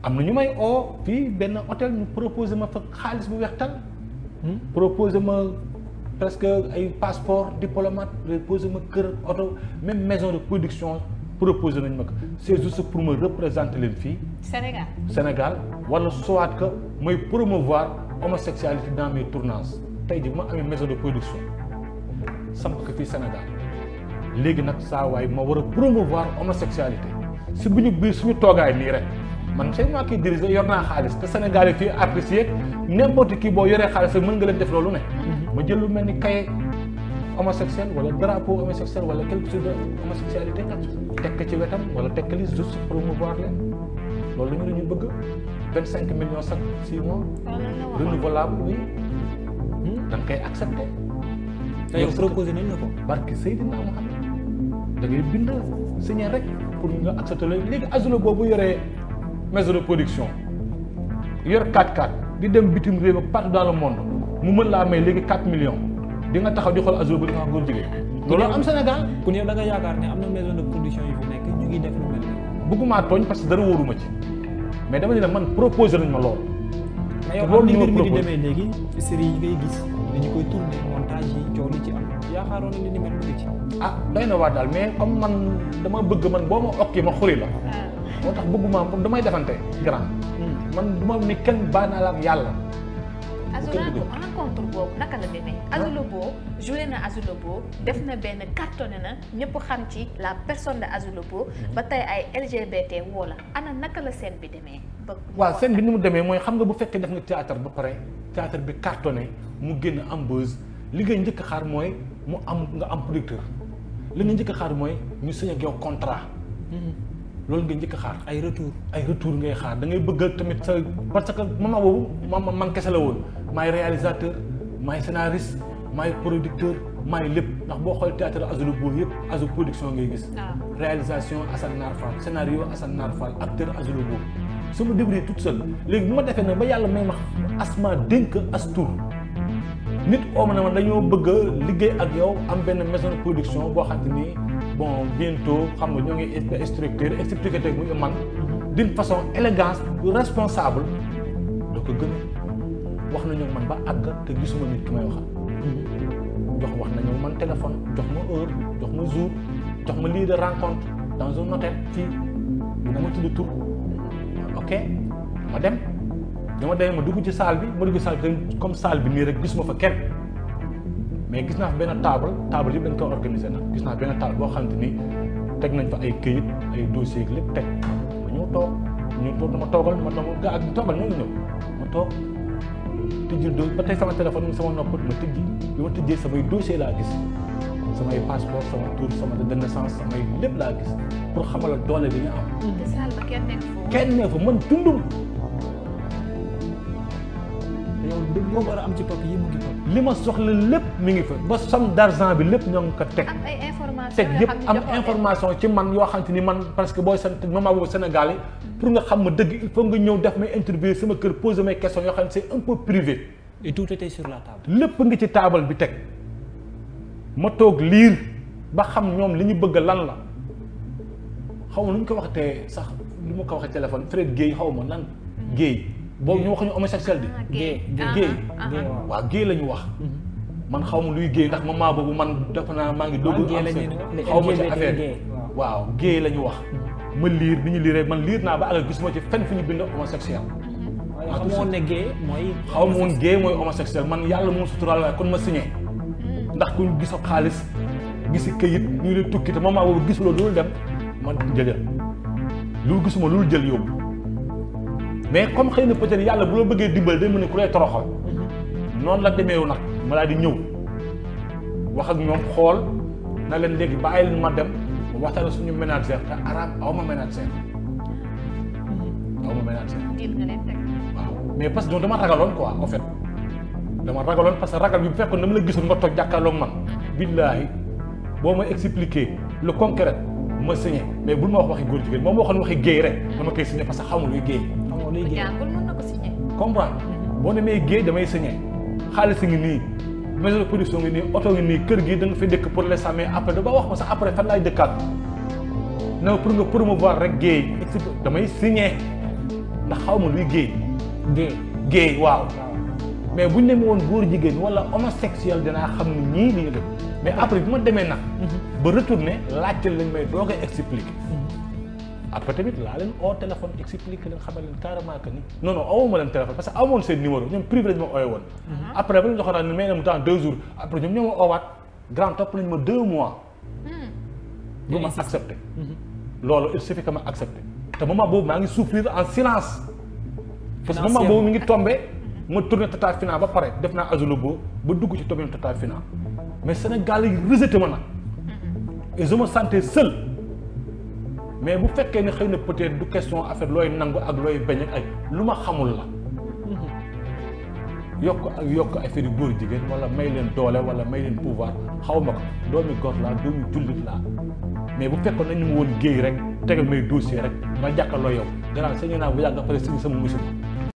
am na ñu may oo fii benn hôtel ñu proposé ma fa xaalis bu weextal proposé ma presque ay passeport diplomate proposé ma kër oto même maison de production proposé nañ ma ko c'est juste pour me représenter leen fii Sénégal Sénégal wala soit que mooy promouvoir homosexualité dans mes tournages tey ji bu ma amee maison de production samp ko fii Sénégal léegi nag saa waay ma war a promouvoir homosexualité si bu ñu biir suñu toogaay nii rek man c'est moi qui dirige yor naa xaalis te Sénégal yi fii artistes yeeg n'importe qui boo yoree xaalis rek mën nga leen def loolu ne ma jël lu mel ni kaye homosexuel wala drapeau homosexuel wala quelque chose de homosexualité teg ko ci wetam wala teg ko li juste promouvoir leen loolu la ñu ñu bëgg vingt cinq millions chaque six mois renouvelable oui da nga koy accepté te yow proposé nañ la ko. barke Seydina Mohamed da ngay bind signé rek pour nga accepté la léegi Azulo boobu yoree maison de production yor 4-4 di dem bitim réew ak partout dans le monde mu mën laa may léegi 4 millions di nga taxaw di xool Azulo ba di nga xam góor jigéen loolu am Sénégal ku yow da nga yaakaar ne am na maison de production yu fi nekk ñu ngi def lu mel nii. bëgguma tooñ parce que dara wóoruma ci mais dama ne la man proposé nañ ma loolu mais yow loolu am ni ñu ma mbir mi di proposé. demee léegi série yi ngay gis dañu koy tourné montage yi coow li ci am yaakaaroon na li ni mel mu ngi ci. ah doy na waa daal mais comme man dama bëgg man boo ma okki ma xuri la moo tax bëgguma damay defante grand man du ma ni kenn baa naa la ak yàlla Azulo rencontre boobu naka la demee Azulo Bo joué na Azulo Bo def na benn cartonné na ñëpp xam ci la personne de Azulo Bo ba tey ay LGBT woo la ana naka la scène bi demee ba waaw scène bi ni mu demee mooy xam nga bu fekkee def nga théâtre ba pare théâtre bi cartonné mu génn am buzz li ngay njëkk a xaar mooy mu am nga am producteur li nga njëkk a xaar mooy ñu signé ak yow contrat loolu nga njëkk a xaar ay retour ay retour ngay xaar da ngay bëgg tamit sa parce que moment boobu man man kese la woon maay réalisateur maay scénariste maay producteur maay lépp ndax boo xoolee théâtre Azulo boobu yëpp Azu production ngay gis Ah. réalisation Assane Nar Fall scénario Assane Nar Fall acteur Azulo boobu su ma débrouillé toute seule léegi bu ma defee nag ba yàlla may ma asma dénk as tur nit oo ma ne ma dañoo bëgg a liggéey ak yow am benn maison de production boo xam te ni bon bientôt xam nga ñoo ngi structure expliqué teg muy man d'une façon élégance responsable doo ko gën wax nañu ak man ba àgg te gisuma nit ki may waxal jox wax nañu man téléphone jox ma heure jox ma jour jox ma lieu de rencontre dans un hôtel fii dina ma tudd tur ok ma dem dama demee ma dugg ci salle bi ma dugg ci salle bi tamit comme salle bi nii rek gisuma fa kenn mais gis naa fa benn table table yëpp dañ ko organisé nag gis naa benn table boo xamante ni teg nañ fa ay këyit ay dossiers ak lépp teg ma ñëw toog ñu toog dama toogal ma dama gaa ak toogal ñoo ngi ñëw ma toog tëjjil do ba tey sama téléphone mi sama nopp ma tëjji bi ma tëjjee samay dossier laa gis samay passeport sama tour sama date de naissance samay lépp laa gis pour xamal la doole bi ñu am te salle ba kenn nekk foofu kenn ne fa man tundum te yow dëgg moo war a am ci papier yi mu ngi topp. li ma soxla lépp mi ngi fa ba somme d'argent bi lépp ñoo ngi ko teg am ay information teg yoo yëpp xam ne am joxoo leen. information ci man yoo xam te ni man parce que booy sant moment boobu Sénégal yi pour nga xam ma dëgg il faut nga ñëw def may interview sama kër poser mes questions yoo xam ne c'est un peu privé et tout était sur la table. lépp ngi ci taabal bi teg ma toog liir ba xam ñoom li ñu bëgg lan la xaw ma nu ñu ko waxatee sax lu ma ko waxee téléphone Fred Guèye xaw ma lan Guèye boobu ñu waxuñu homosexuel bi Ah, gay. Gay, Ah, Guèye ah, ah. Gay, waaw. waaw Guèye la ñu wax man xaw ma luy Guèye ndax moment boobu man defe naa maa ngi dugg Gay am la seen ñuy wax, xaw ma ci LGBT affaire gay, bi waaw Guèye la ñu wax ma liir bi ñu liiree man liir naa ba àgg gisuma ci fenn fi ñu bind homosexuel waaye xamoon ne gay mooy. xaw ma woon gay mooy homosexuel man yàlla moo suturaal waaye kon ma signé ndax ku gisoo xaalis gisi këyit ñu leen tukki te moment boobu gisuloo loolu dem man jëjël lu gisuma loolu jël yóbbu mais comme xëy na peut-être yàlla bu la bëggee dimbal day mën ne ku lay toroxal noonu la demeewu nag ma daal di ñëw wax ak ñoom xool na leen léegi bàyyi leen ma dem ma waxtaan ak suñu ménagère te arabe aw ma ménagère aw ma ménagère diil nga leen teg. waaw mais parce que dama ragaloon quoi en fait dama ragaloon parce que ragal bi bu fekkoon dama la gisoon nga toog jàkkaarloog man billaahi boo ma expliquer le concret ma signé mais bul ma wax waxi góor jigéen moom waxoon waxi géey rek dama koy signé parce que xamul luy géey xamoo luy ku gay. jàngul mën na ko signé. comprendre boo demee géey damay signé xaalis ngi nii maison de production ngi nii oto ngi nii kër gi da nga fi dëkk pour l'instant mais après da ba wax ma sax après fan laay dëkkaat na pour nga promouvoir rek géey damay signé ndax xaw ma luy géey gay géey waaw waaw mais bu ñu demee woon góor jigéen wala homosexuel dinaa xam ni ñii li ñu def mais après bi ma demee nag ba retourné laajte lañ may doo koy expliquer après tamit laa leen oo téléphone expliquer leen xamal leen carrément que ni non non awoo ma leen téléphone parce que amoon seen numéro ñoom privé lañ ma ooyee woon après ba ñu doxal ne may na mu temps deux jours après ñoom ñoo ma oowaat grand topp nañ ma deux mois bu ma accepté loolu il suffit que ma accepté te moment boobu maa ngi souffrir en silence parce que moment boobu mi ngi tombé ma tourné tata final ba pare def naa Azulobo ba dugg ci tombé tata final mais Sénégal yi rejeté ma nag et je me sentais seul mais bu fekkee ne xëy na peut-être du question affaire looy nangu ak looy bañ ak ay lu ma xamul la yokk ak yokk affaire yu góor jigéen wala may leen doole wala may leen pouvoir xaw ma ko doomi góor laa doomi jullit laa mais bu fekkoon nañu ma woon géey rek tegal may dossier rek ma jàkkaarloo yow gannaaw sañu naa bu yàgg après signé sama musiba